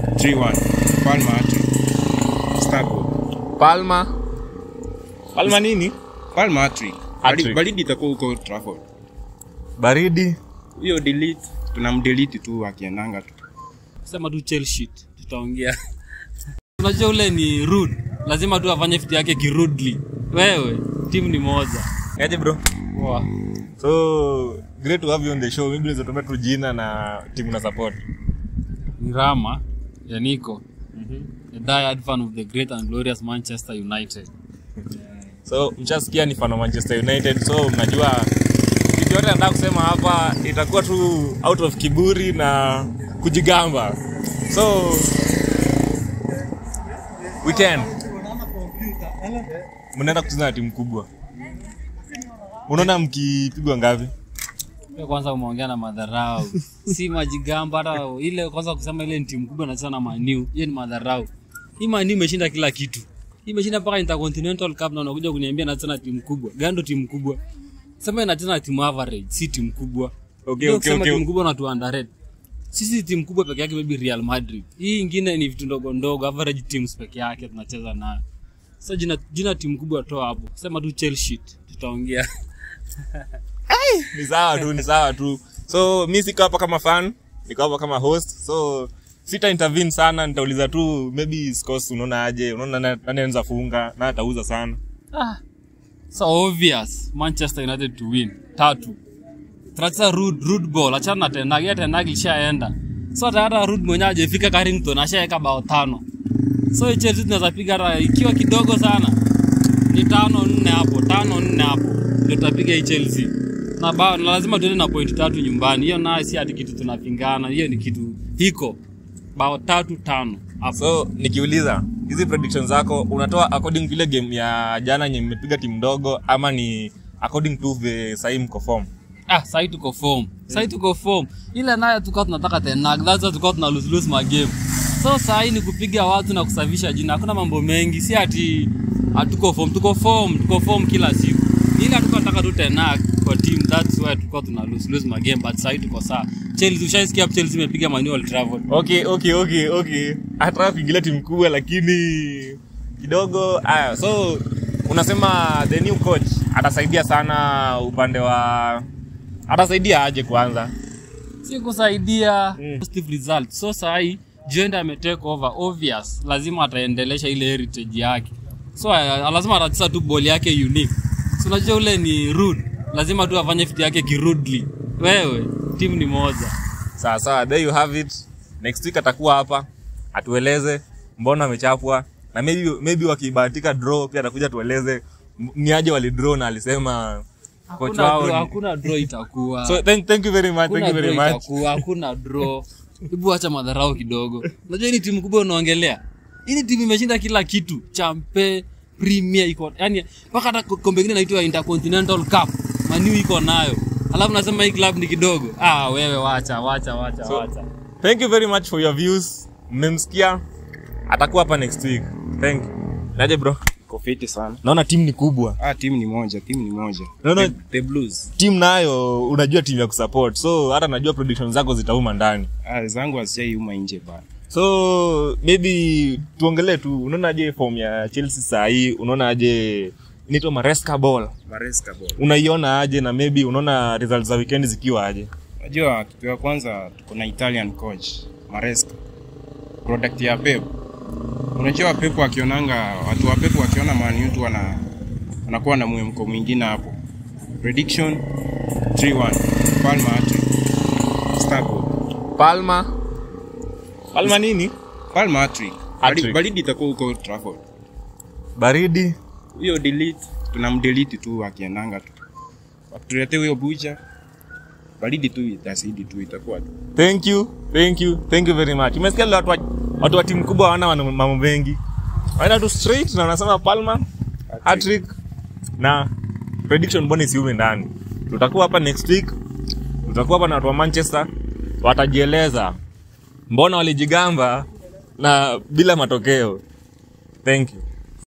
3-1. Palma hat-trick. Starboard. Palma. Palma nini? Palma hat-trick. Hat-trick. Baridi- Baridi itakuwa huko Old Trafford. Baridi. Hiyo delete tunamdelete tu akiendanga tu. sema tu Chelsea tutaongea unajua ule ni rude lazima tu afanye vitu yake kirudely wewe timu ni moja Aje bro. Poa. So great to have you on the show. Maybe unaweza tumia tu jina na timu na support. ni rama ya Nico a diehard fan of the great and glorious Manchester United So mshasikia ni fan wa Manchester United. So mnajua kitu yote nataka kusema hapa itakuwa tu out of kiburi na kujigamba. So weekend mnaenda kucheza na timu kubwa. Unaona mkipigwa ngapi? Wewe kwanza umeongea na madharau si majigamba hata ile kwanza kusema ile ni timu kubwa nacheza na maniu hiyo ni madharau hii maniu imeshinda kila kitu Hii imeshinda mpaka intercontinental cup na unakuja kuniambia nacheza na timu kubwa gando timu kubwa sema inacheza na timu average si timu kubwa Okay, Ndio okay, kusema okay. timu kubwa na tu underrate sisi timu kubwa peke yake maybe real madrid hii ingine ni vitu ndogo ndogo average teams peke yake tunacheza nayo sasa jina, jina timu kubwa toa hapo sema tu chelsea tutaongea ni sawa tu ni sawa tu so mi siko hapa kama fan niko hapa kama host so sita intervene sana nitauliza tu maybe scores unaona aje unaona nani nani anaweza funga na atauza sana Ah, so obvious manchester united to win tatu tunacheza rude, rude ball achana na tenagi ya tenagi ishaenda so hata hata rude mwenyewe ajefika carrington ashaeka bao tano so hii chelsea tunaweza piga hata ikiwa kidogo sana ni tano nne hapo tano nne hapo ndio tutapiga hii chelsea na bao na lazima tuende na point tatu nyumbani hiyo nayo si hati kitu tunapingana hiyo ni kitu hiko bao tatu tano hapo so nikiuliza hizi predictions zako unatoa according to ile game ya jana yenye mmepiga timu ndogo ama ni according to the sahii mko form ah sahi tuko form sahi tuko form ile nayo tulikuwa tunataka tena that's why tulikuwa tuna lose lose magame so sahi ni kupiga watu na kusafisha jina hakuna mambo mengi si ati hatuko form tuko form tuko form kila siku ile hatukuwa tunataka tu tena kwa team that's why tulikuwa tuna lose lose magame but sahi tuko sawa Chelsea ushaisikia hapo Chelsea imepiga Man U Old Trafford okay okay okay okay hata kuingilia timu kubwa lakini kidogo aya so unasema the new coach atasaidia sana upande wa atasaidia aje kwanza si kusaidia Mm. positive result so sahi Jenda ametake over obvious lazima ataendelesha ile heritage yake so uh, lazima atacheza tu ball yake unique so unajua ule ni rude lazima tu afanye vitu yake kirudely wewe timu ni moja sawa sawa there you have it next week atakuwa hapa atueleze mbona amechapwa na maybe, maybe wakibahatika draw pia atakuja tueleze m- ni aje walidraw na alisema coach hakuna wao draw, ni- hakuna draw itakuwa so thank, thank you very much thank hakuna you very draw much itakuwa hakuna draw hebu acha madharau kidogo unajua hii ni timu kubwa unaongelea hii ni timu imeshinda kila kitu champe premier iko yani mpaka hata kombe ingine inaitwa intercontinental cup maniu iko nayo alafu nasema hii club ni kidogo ah wewe wacha wacha wacha So- wacha thank you very much for your views mmemsikia atakuwa hapa next week thank you naje bro Iko fiti sana. naona timu ni kubwa Ah, timu ni moja, timu ni moja. No, no. The, the Blues. timu nayo unajua timu ya kusupport so hata najua prediction zako zitauma ndani Ah, zangu hazijaiuma nje bana. so maybe tuongelee tu unaonaje form ya chelsea saa hii unaonaje inaitwa maresca ball Maresca ball. unaiona aje na maybe unaona results za weekend zikiwa aje Unajua kitu ya kwanza tuko na Italian coach Maresca. Product ya Pep. Unajua Pep akionanga watu wa Pep wakiona Man U tu wana wanakuwa na mwemko mwingine hapo. Prediction 3-1. Palma hat-trick. Starboard. palma palma nini Palma hat-trick. Baridi- Hat-trick. Baridi itakuwa huko Old Trafford. baridi Hiyo delete tunamdelete tu akiendanga tu. Wakituletea huyo bucha baridi tu itazidi tu itakuwa tu. thank you thank you thank you very much umesikia leo watu wa, watu wa timu kubwa hawana wana mambo mengi waenda tu straight na wanasema palma hatrick na prediction bonus yume ndani tutakuwa hapa next week tutakuwa hapa na watu wa manchester watajieleza mbona walijigamba na bila matokeo thank you